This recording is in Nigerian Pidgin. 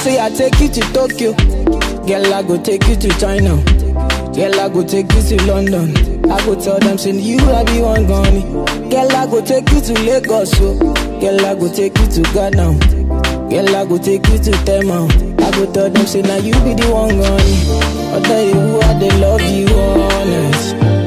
say I take you to Tokyo. Girl, I go take you to China. Girl, I go take you to London. I go tell them, say you I be one gunny. Girl, I go take you to Lagos, so. Girl, I go take you to Ghana. Girl, I go take you to Tema. I go tell them, say now you be the one gunny. I tell you who I they love you honest.